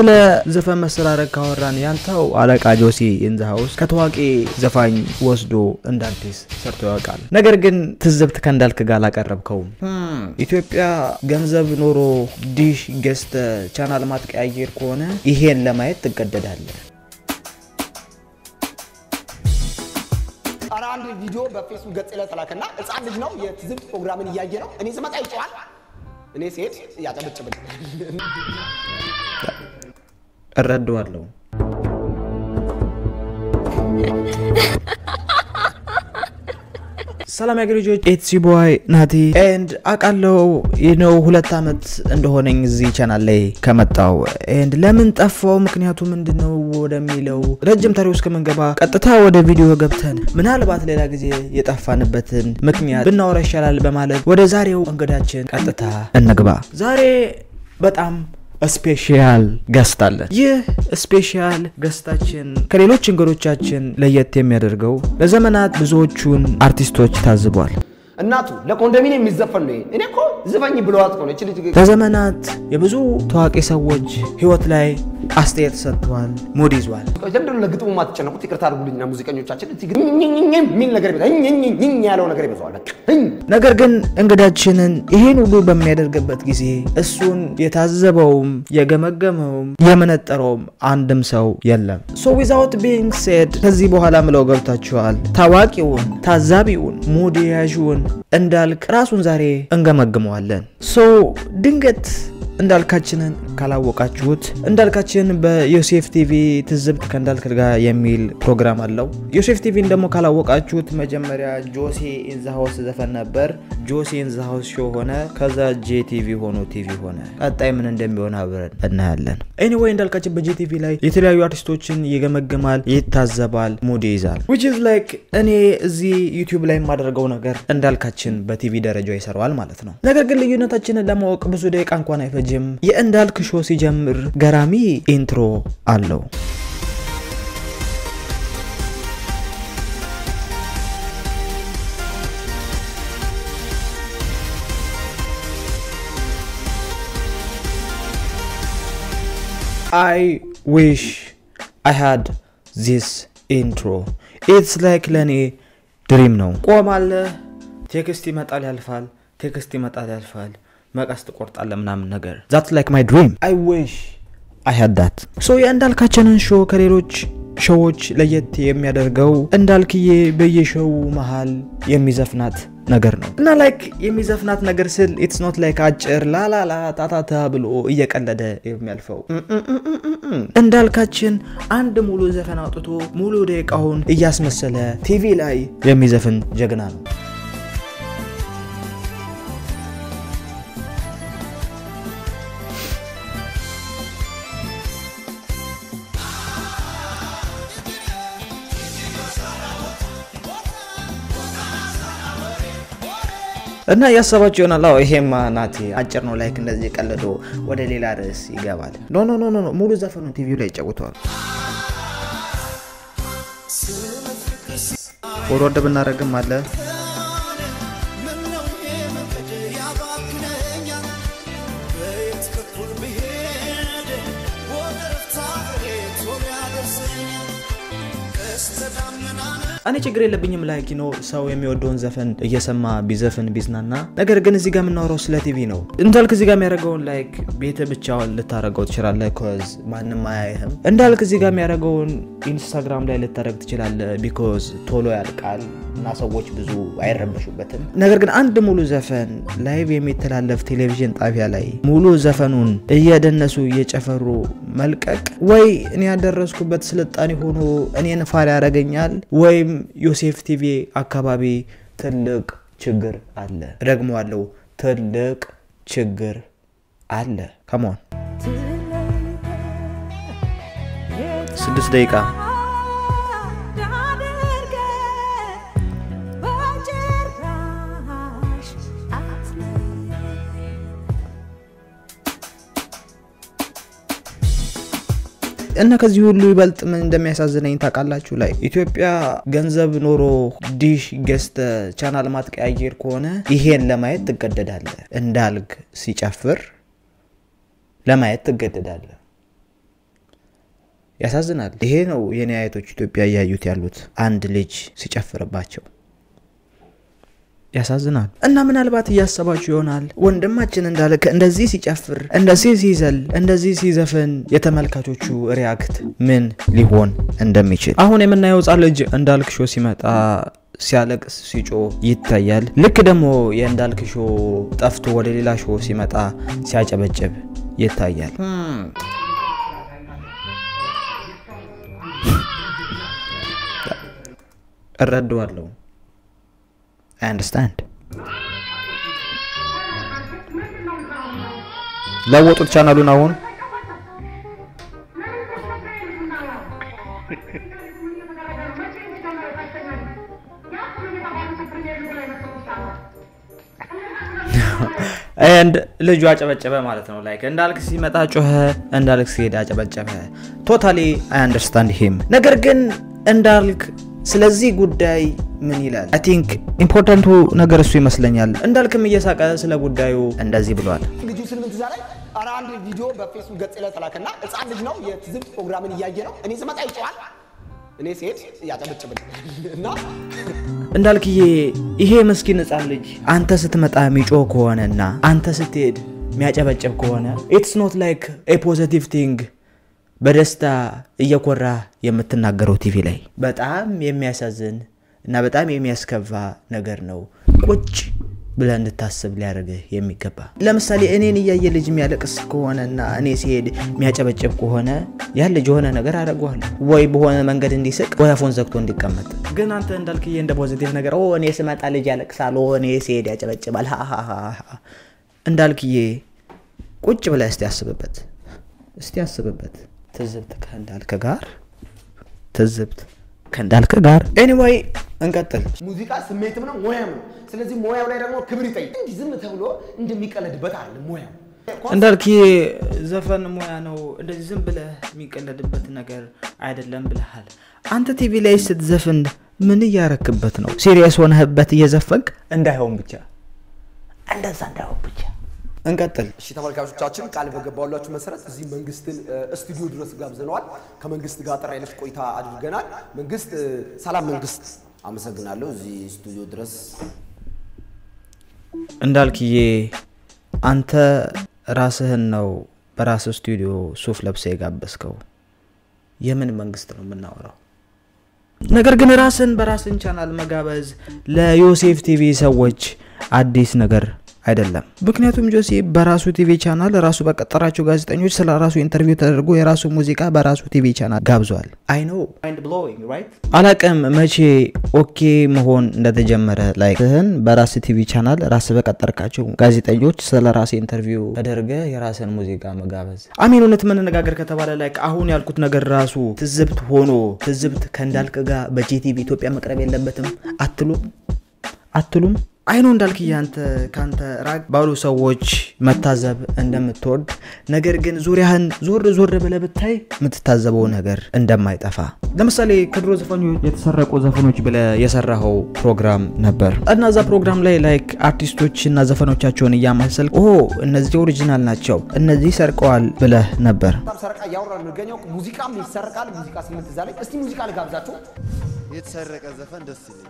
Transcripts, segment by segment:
ስለ ዘፈን መሰራረቅ ካወራን ያንተው አለቃ ጆሲ ኢን ዘ ሃውስ ከታዋቂ ዘፋኝ ወስዶ እንደ አዲስ ሰርቶ ያውቃል። ነገር ግን ትዝብት ከእንዳልክ ጋር አላቀረብከውም። ኢትዮጵያ ገንዘብ ኖሮ ዲሽ ገዝተ ቻናል ማትቀያየር ከሆነ ይሄን ለማየት ትገደዳለህ። ኧረ አንድ ቪዲዮ በፌስቡክ ገጽ ላይ ተላከና ህፃን ልጅ ነው የትዝብት ፕሮግራምን እያየ ነው። እኔ ስመጣ ይጨዋል፣ እኔ ስሄድ ያጨበጭብል። እረዳዋለሁ። ሰላም ያገር ልጆች ኢትስ ቦይ ናቲ ኤንድ አውቃለሁ ነው ሁለት ዓመት እንደሆነኝ እዚህ ቻናል ላይ ከመጣው ኤንድ ለምን ጠፋው ምክንያቱ ምንድን ነው ወደሚለው ረጅም ታሪክ ውስጥ ከምንገባ ቀጥታ ወደ ቪዲዮ ገብተን ምናልባት ሌላ ጊዜ የጠፋንበትን ምክንያት ብናወራ ይሻላል በማለት ወደ ዛሬው እንግዳችን ቀጥታ እንግባ። ዛሬ በጣም ስፔሻል ገስት አለን። ይህ ስፔሻል ገስታችን ከሌሎች እንግዶቻችን ለየት የሚያደርገው ለዘመናት ብዙዎቹን አርቲስቶች ታዝቧል። እናቱ ለኮንዶሚኒየም የሚዘፈን ነው። ይሄ። እኔ እኮ ዝፈኝ ብለዋት እኮ ነው እቺ ልጅ ለዘመናት የብዙ ታዋቂ ሰዎች ህይወት ላይ አስተያየት ሰጥቷል፣ ሙድ ይዟል። ለምንድን ነው ለግጥሙ ማትጨነቁት? ይቅርታ አድርጉልኝና ሙዚቀኞቻችን እዚህ ግን ኝኝኝ የሚል ነገር ይበዛል። ኝኝኝ ያለው ነገር ይበዛዋል። በቃ እኝ። ነገር ግን እንግዳችንን ይህን ሁሉ በሚያደርግበት ጊዜ እሱን የታዘበውም የገመገመውም የመነጠረውም አንድም ሰው የለም። ሶ ዊዛውት ቢንግ ሴድ ከዚህ በኋላ ምለው ገብታችኋል። ታዋቂውን ታዛቢውን ሙድ ያዥውን እንዳልክ ራሱን ዛሬ እንገመግመዋለን። ሶ ድንገት እንዳልካችንን ካላወቃችሁት እንዳልካችን በዮሴፍ ቲቪ ትዝብት ከእንዳልክ ጋር የሚል ፕሮግራም አለው። ዮሴፍ ቲቪን ደግሞ ካላወቃችሁት መጀመሪያ ጆሲ ኢንዛሃውስ ዘፈን ነበር። ጆሲ ኢንዛሃውስ ሾው ሆነ። ከዛ ጄቲቪ ሆኖ ቲቪ ሆነ። ቀጣይ ምን እንደሚሆን አብረን እናያለን። ኤኒዌይ እንዳልካችን በጄቲቪ ላይ የተለያዩ አርቲስቶችን ይገመግማል፣ ይታዘባል፣ ሙድ ይይዛል። ዊች ኢዝ ላይክ እኔ እዚህ ዩቲዩብ ላይ የማደርገው ነገር እንዳልካችን በቲቪ ደረጃ ይሰራዋል ማለት ነው። ነገር ግን ልዩነታችንን ለማወቅ ብዙ ደቂቃ እንኳን አይፈጅም። የእንዳልክ ሾው ሲጀምር ገራሚ ኢንትሮ አለው። አይ ዊሽ አይ ሃድ ዚስ ኢንትሮ ኢትስ ላይክ ለእኔ ድሪም ነው። ቆማለህ፣ ቴክስት ይመጣል ያልፋል፣ ቴክስት ይመጣል ያልፋል፣ መቀስ ትቆርጣለህ ምናምን ነገር ዛት ላይክ ማይ ድሪም አይ ዊሽ አይ ሃድ ዳት። ሶ የእንዳልካችንን ሾው ከሌሎች ሾዎች ለየት የሚያደርገው እንዳልክዬ በየሾው መሃል የሚዘፍናት ነገር ነው እና ላይክ የሚዘፍናት ነገር ስል ኢትስ ኖት ላይክ አጭር ላላላ ታታታ ብሎ እየቀለደ የሚያልፈው እንዳልካችን አንድ ሙሉ ዘፈን አውጥቶ ሙሉ ደቂቃውን እያስመሰለ ቲቪ ላይ የሚዘፍን ጀግና ነው። እና እያሰባችሁ ይሆናል። አዎ ይሄማ ናቲ አጭር ነው፣ ላይክ እንደዚህ ቀልዶ ወደ ሌላ ርዕስ ይገባል። ኖ ኖ ኖ ኖ ሙሉ ዘፈኑን ቲቪው ላይ ይጫውተዋል። ወረድ ብናደርግም አለ እኔ ችግር የለብኝም። ላይክ ነው ሰው የሚወደውን ዘፈን እየሰማ ቢዘፍን ቢዝናና። ነገር ግን እዚህ ጋር የምናወራው ስለ ቲቪ ነው። እንዳልክ እዚህ ጋር የሚያደርገውን ላይክ ቤት ብቻውን ልታደርገው ትችላለህ፣ ኮዝ ማንም አያይህም። እንዳልክ እዚህ ጋር የሚያደርገውን ኢንስታግራም ላይ ልታደርግ ትችላለህ፣ ቢኮዝ ቶሎ ያልቃል እና ሰዎች ብዙ አይረበሹበትም። ነገር ግን አንድ ሙሉ ዘፈን ላይቭ የሚተላለፍ ቴሌቪዥን ጣቢያ ላይ ሙሉ ዘፈኑን እየደነሱ እየጨፈሩ መልቀቅ ወይ እኔ ያደረስኩበት ስልጣኔ ሆኖ እኔን ፋር ያደርገኛል ወይም ዮሴፍ ቲቪ አካባቢ ትልቅ ችግር አለ። እደግመዋለሁ፣ ትልቅ ችግር አለ። ከሞን ስድስት ደቂቃ እና ከዚህ ሁሉ ይበልጥ ምን እንደሚያሳዝነኝ ታውቃላችሁ? ላይ ኢትዮጵያ ገንዘብ ኖሮ ዲሽ ገዝተ ቻናል ማትቀያየር ከሆነ ይሄን ለማየት ትገደዳለህ። እንዳልክ ሲጨፍር ለማየት ትገደዳለህ። ያሳዝናል። ይሄ ነው የኔ አያቶች ኢትዮጵያ እያዩት ያሉት አንድ ልጅ ሲጨፍርባቸው ያሳዝናል። እና ምናልባት እያሰባችሁ ይሆናል ወንድማችን እንዳለ እንደዚህ ሲጨፍር፣ እንደዚህ ሲዘል፣ እንደዚህ ሲዘፍን የተመልካቾቹ ሪያክት ምን ሊሆን እንደሚችል አሁን የምናየው ሕፃን ልጅ እንዳልክ ሾ ሲመጣ ሲያለቅስ ሲጮ ይታያል። ልክ ደግሞ የእንዳልክ ሾ ጠፍቶ ወደ ሌላ ሾ ሲመጣ ሲያጨበጭብ ይታያል። እረዳዋለሁ። አይ አንደርስታንድ። ለወጡት ቻናሉን አሁን ኤንድ ልጁ አጨበጨበ ማለት ነው። ላይክ እንዳልክ ሲመጣ ጮኸ፣ እንዳልክ ሲሄድ አጨበጨበ። ቶታሊ አይ አንደርስታንድ ሂም። ነገር ግን እንዳልክ ስለዚህ ጉዳይ ምን ይላል? አይ ቲንክ ኢምፖርታንቱ ነገር እሱ ይመስለኛል። እንዳልክም እየሳቀ ስለ ጉዳዩ እንደዚህ ብሏል። ልጁ ስልምንት እዛ ላይ ኧረ አንድ ቪዲዮ በፌስቡክ ገጽ ላይ ተላከና ህፃን ልጅ ነው የትዝብት ፕሮግራምን እያየ ነው። እኔ ስመጣ ይጮዋል፣ እኔ ስሄድ ያጨበጭብል እና እንዳልክዬ ይሄ ምስኪን ህፃን ልጅ አንተ ስትመጣ የሚጮህ ከሆነና አንተ ስትሄድ የሚያጨበጭብ ከሆነ ኢትስ ኖት ላይክ ኤ ፖዘቲቭ ቲንግ በደስታ እየኮራ የምትናገረው ቲቪ ላይ በጣም የሚያሳዝን እና በጣም የሚያስከፋ ነገር ነው። ቁጭ ብለህ እንድታስብ ሊያደርግህ የሚገባ ለምሳሌ እኔን እያየ ልጅ የሚያለቅስ ከሆነና እኔ ሲሄድ የሚያጨበጭብ ከሆነ ያ ልጅ የሆነ ነገር አደርገዋለሁ፣ ወይ በሆነ መንገድ እንዲስቅ ወይ አፉን ዘግቶ እንዲቀመጥ። ግን አንተ እንዳልክዬ እንደ ፖዚቲቭ ነገር ኦ እኔ ስመጣ ልጅ ያለቅሳል፣ ኦ እኔ ሲሄድ ያጨበጭባል። ሃሃሃሃ እንዳልክዬ ቁጭ ብለህ እስቲ አስብበት፣ እስቲ አስብበት። ትዝብት ከእንዳልክ ጋር ትዝብት ከእንዳልክ ጋር ኤኒዌይ እንቀጥል። ሙዚቃ ስሜትም ነው ሙያም ነው። ስለዚህ ሙያው ላይ ደግሞ ክብር ይጠይቅ። እንዲህ ዝም ተብሎ እንደሚቀለድበት አይደለም ሙያው። እንዳልክዬ ዘፈን ሙያ ነው፣ እንደዚህ ዝም ብለህ የሚቀለድበት ነገር አይደለም ብለሃል። አንተ ቲቪ ላይ ስትዘፍን ምን እያረክበት ነው? ሲሪየስ ሆነህበት እየዘፈንክ እንዳይሆን ብቻ እንደዛ እንዳይሆን ብቻ እንቀጥል። እሺ ተመልካቾቻችን ቃል በገባላችሁ መሰረት እዚህ መንግስትን ስቱዲዮ ድረስ ጋብዘነዋል። ከመንግስት ጋር ጥራ ያለች ቆይታ አድርገናል። መንግስት ሰላም መንግስት፣ አመሰግናለሁ እዚህ ስቱዲዮ ድረስ እንዳልክዬ አንተ ራስህን ነው በራስህ ስቱዲዮ ሱፍ ለብሰህ የጋበዝከው። የምን መንግስት ነው የምናወራው? ነገር ግን ራስን በራስን ቻናል መጋበዝ ለዮሴፍ ቲቪ ሰዎች አዲስ ነገር አይደለም። ምክንያቱም ጆሲ በራሱ ቲቪ ቻናል ራሱ በቀጠራቸው ጋዜጠኞች ስለ ራሱ ኢንተርቪው ተደርጎ የራሱ ሙዚቃ በራሱ ቲቪ ቻናል ጋብዟል። አይ ኖ አላቅም መቼ ኦኬ መሆን እንደተጀመረ ላይ ህን በራስ ቲቪ ቻናል ራስ በቀጠርካቸው ጋዜጠኞች ስለ ራስ ኢንተርቪው ተደርገ የራስን ሙዚቃ መጋበዝ አሚን። እውነት መነጋገር ከተባለ ላይ አሁን ያልኩት ነገር ራሱ ትዝብት ሆኖ ትዝብት ከእንዳልክ ጋር በጂቲቪ ኢትዮጵያ መቅረብ የለበትም አትሉም አትሉም? አይኖ እንዳልክ ያንተ ካንተ ራቅ ባሉ ሰዎች መታዘብ እንደምትወድ ነገር ግን ዙሪያህን ዞር ዞር ብለህ ብታይ የምትታዘበው ነገር እንደማይጠፋ ለምሳሌ ከድሮ ዘፈኖች የተሰረቁ ዘፈኖች ብለህ የሰራኸው ፕሮግራም ነበር እና እዛ ፕሮግራም ላይ ላይክ አርቲስቶች እና ዘፈኖቻቸውን እያማሰል ኦ እነዚህ ኦሪጂናል ናቸው እነዚህ ሰርቀዋል ብለህ ነበር። በጣም ሰረቃ እያወራ የሚገኘው ሙዚቃም ይሰረቃል። ሙዚቃ ስምንት እዛ ላይ እስቲ ሙዚቃ ልጋብዛችሁ። የተሰረቀ ዘፈን ደስ ይለኛል።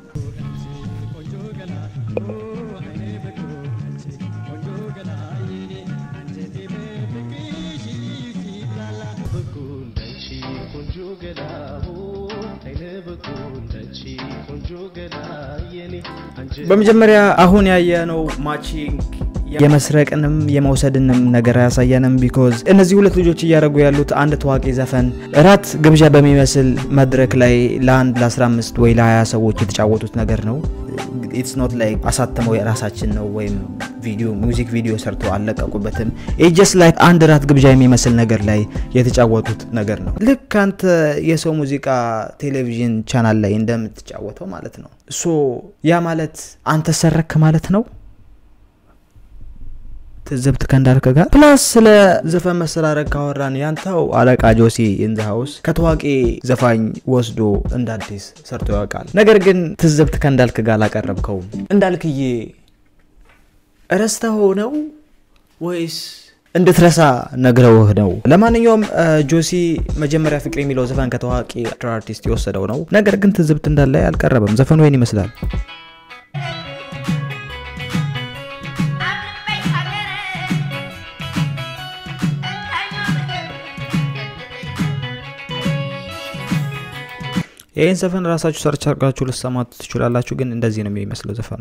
በመጀመሪያ አሁን ያየነው ማቺንግ የመስረቅንም የመውሰድንም ነገር አያሳየንም። ቢኮዝ እነዚህ ሁለት ልጆች እያደረጉ ያሉት አንድ ታዋቂ ዘፈን እራት ግብዣ በሚመስል መድረክ ላይ ለአንድ ለ15 ወይ ለ20 ሰዎች የተጫወቱት ነገር ነው። ኢትስ ኖት ላይ አሳተመው የራሳችን ነው ወይም ቪዲዮ ሙዚክ ቪዲዮ ሰርተው አልለቀቁበትም። ጀስት ላይ አንድ ራት ግብዣ የሚመስል ነገር ላይ የተጫወቱት ነገር ነው። ልክ አንተ የሰው ሙዚቃ ቴሌቪዥን ቻናል ላይ እንደምትጫወተው ማለት ነው። ሶ ያ ማለት አንተ ሰረክ ማለት ነው። ትዝብት ከእንዳልክ ጋር ፕላስ ስለ ዘፈን መሰራረቅ ካወራን ያንተው አለቃ ጆሲ ኢንዘ ሀውስ ከታዋቂ ዘፋኝ ወስዶ እንደ አዲስ ሰርቶ ያውቃል። ነገር ግን ትዝብት ከእንዳልክ ጋር አላቀረብከውም። እንዳልክዬ ረስተኸው ነው ወይስ እንድትረሳ ነግረውህ ነው። ለማንኛውም ጆሲ መጀመሪያ ፍቅር የሚለው ዘፈን ከታዋቂ አርቲስት የወሰደው ነው። ነገር ግን ትዝብት እንዳለ አልቀረበም። ዘፈኑ ይህን ይመስላል። ይህን ዘፈን ራሳችሁ ሰርች አድርጋችሁ ልሰማት ትችላላችሁ። ግን እንደዚህ ነው የሚመስለው ዘፈኑ።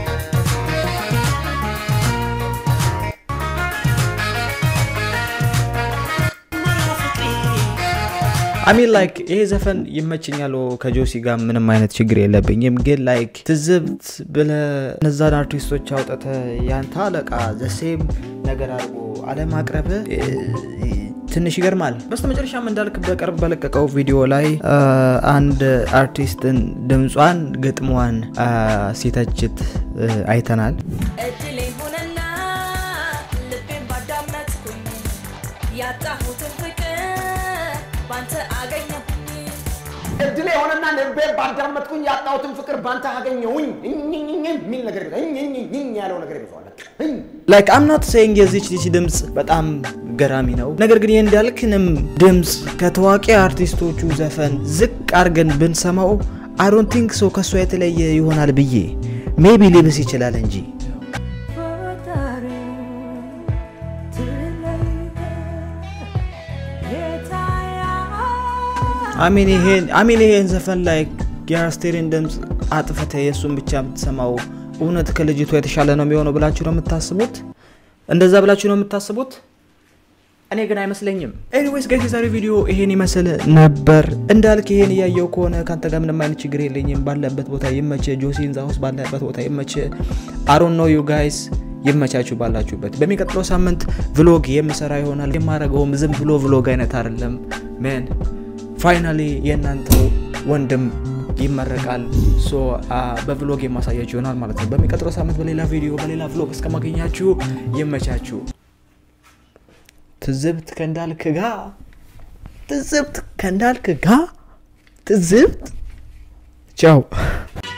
አሚን ላይክ ይሄ ዘፈን ይመችኛል። ከጆሲ ጋር ምንም አይነት ችግር የለብኝም። ግን ላይክ ትዝብት ብለ እነዛን አርቲስቶች አውጥተ ያንተ አለቃ ዘሴም ነገር አድርጎ አለማቅረብ ትንሽ ይገርማል። በስተ መጨረሻም እንዳልክ በቅርብ በለቀቀው ቪዲዮ ላይ አንድ አርቲስትን ድምጿን ግጥሟን ሲተችት አይተናል። እድሌ ሆነና ልቤን ባዳመጥኩኝ ያጣሁትን ፍቅር ባንተ አገኘሁኝ። እድሌ የሆነና ልቤን ባዳመጥኩኝ ያጣሁትን ፍቅር ባንተ አገኘሁኝ እኝኝኝ የሚል ነገር እኝኝኝ ያለው ነገር ይበዛዋል። ላይክ አም ኖት ሴይንግ የዚች ልጅ ድምፅ በጣም ገራሚ ነው። ነገር ግን የእንዳልክንም ድምፅ ከታዋቂ አርቲስቶቹ ዘፈን ዝቅ አድርገን ብንሰማው አይ ዶንት ቲንክ ሶ ከእሷ የተለየ ይሆናል ብዬ ሜቢ ሊብስ ይችላል እንጂ አሚን ይሄን ዘፈን ላይ የአስቴርን ድምፅ አጥፍተ የእሱን ብቻ የምትሰማው እውነት ከልጅቷ የተሻለ ነው የሚሆነው ብላችሁ ነው የምታስቡት? እንደዛ ብላችሁ ነው የምታስቡት? እኔ ግን አይመስለኝም። ኤኒዌይስ ጋይስ የዛሬ ቪዲዮ ይሄን ይመስል ነበር። እንዳልክ ይሄን እያየው ከሆነ ከአንተ ጋር ምንም አይነት ችግር የለኝም። ባለበት ቦታ ይመች። ጆሲ ኢን ዘ ሃውስ ባለበት ቦታ ይመች። አሮን ኖ ዩ ጋይስ ይመቻችሁ ባላችሁበት። በሚቀጥለው ሳምንት ቭሎግ የምሰራ ይሆናል። የማረገውም ዝም ብሎ ቭሎግ አይነት አይደለም። ሜን ፋይናሊ የእናንተው ወንድም ይመረቃል። ሶ በቭሎግ የማሳያችሁ ይሆናል ማለት ነው። በሚቀጥለው ሳምንት በሌላ ቪዲዮ በሌላ ቭሎግ እስከማገኛችሁ ይመቻችሁ። ትዝብት ከእንዳልክ ጋ ትዝብት ከእንዳልክ ጋ ትዝብት ቻው